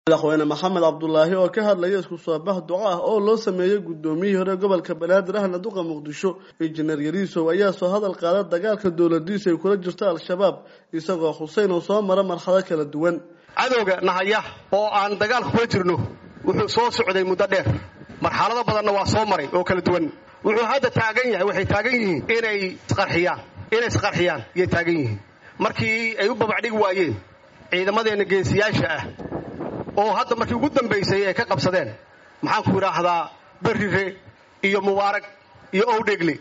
madaxweyne maxamed cabdulaahi oo ka hadlaya isku soo bax duco ah oo loo sameeyey guddoomiyihii hore gobolka banaadir ahna duqa muqdisho injineer yariisow ayaa soo hadal qaada dagaalka dowladiisa ay kula jirto al-shabaab isagoo xuseyn oo soo mara marxado kala duwan cadowga nahaya oo aan dagaalka kula jirno wuxuu soo socday muddo dheer marxalado badanna waa soo maray oo kala duwan wuxuu hadda taagan yahay waxay taagan yihiin inay isqarxiyaan inay isqarxiyaan iyay taagan yihiin markii ay u babacdhigi waayeen ciidamadeenna geesiyaasha ah oo hadda markii ugu dambaysay ay ka qabsadeen maxaan ku idhaahdaa berrire iyo mubaarag iyo owdhegle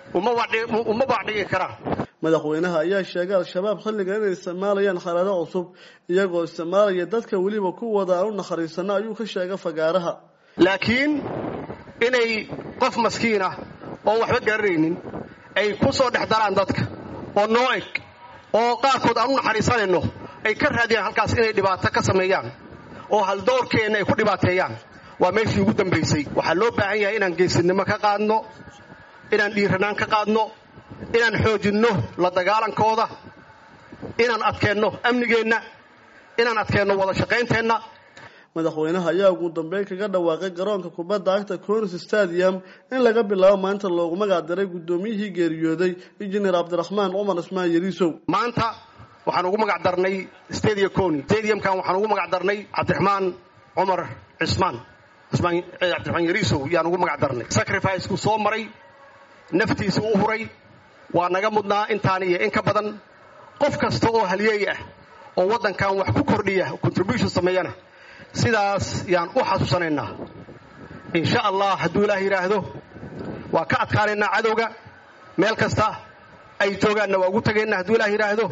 uma baacdhigi karaan madaxweynaha ayaa sheegay al-shabaab xilligan inay isticmaalayaan xalado cusub iyagoo isticmaalaya dadka weliba kuwooda aan u nakhariisano ayuu ka sheegay fagaaraha laakiin inay qof maskiin ah oon waxba garanaynin ay ku soo dhex daraan dadka oo noo eg oo qaarkood aan u naxariisanayno ay ka raadiyaan halkaas inay dhibaato ka sameeyaan oo haldoorkeenna ay ku dhibaateeyaan waa meeshii ugu dambaysay waxaa loo baahan yahay inaan geesinimo ka qaadno inaan dhiiranaan ka qaadno inaan xoojinno la dagaalankooda inaan adkeenno amnigeenna inaan adkeenno wada shaqaynteenna madaxweynaha ayaa ugu dambeyn kaga dhawaaqay garoonka kubadda cagta conis stadium in laga bilaabo maanta loogu magac diray guddoomiyihii geeriyooday injineer cabdiraxmaan cumar ismaan yariisow maanta waxaan ugu magac darnay stadia coni stadiumkan waxaan ugu magac darnay cabdiraxmaan cumar cismaan cismaan cabdiraxmaan yariisow yaan ugu magac darnay sacrificekuu soo maray naftiisa u huray waa naga mudnaa intaan iyo in ka badan qof kasta oo halyeey ah oo waddankan wax ku kordhiya contribution sameeyana sidaas yaan u xasuusanaynaa insha allah hadduu ilaah yidhaahdo waa ka adkaanaynaa cadowga meel kasta ay joogaanna waa ugu tagaynaa hadduu ilaah yidhaahdo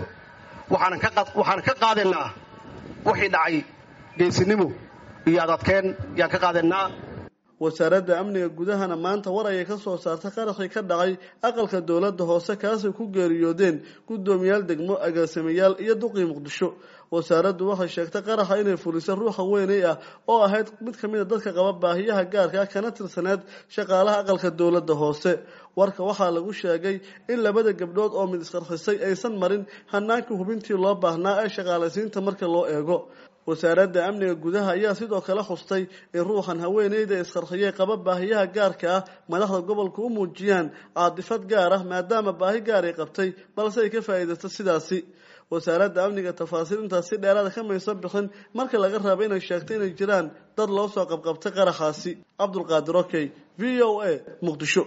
waxaan ka qaadaynaa wixii dhacay geesinimo iyo adadkeen yaan ka qaadaynaa wasaaradda amniga gudahana maanta war ayay ka soo saartay qaraxii ka dhacay aqalka dowladda hoose kaasay ku geeriyoodeen guddoomiyaal degmo agaasimayaal iyo duqii muqdisho wasaaraddu waxay sheegtay qaraxa inay fulisay ruuxa weynay ah oo ahayd mid ka mid a dadka qaba baahiyaha gaarka ah kana tirsaneed shaqaalaha aqalka dowladda hoose warka waxaa lagu sheegay in labada gabdhood oo mid isqarxisay aysan marin hanaankii hubintii loo baahnaa ee shaqaalaysiinta marka loo eego wasaaradda amniga gudaha ayaa sidoo kale xustay in ruuxan haweeneyda isqarxiyey qaba baahiyaha gaarka ah madaxda gobolka u muujiyaan caadifad gaar ah maadaama baahi gaar ay qabtay balse ay ka faa'iidaysto sidaasi wasaaradda amniga tafaasiil intaas si dheeraada ka maysan bixin marka laga raaba inay sheegtay inay jiraan dad loo soo qabqabtay qaraxaasi cabdulqaadir okey v o a muqdisho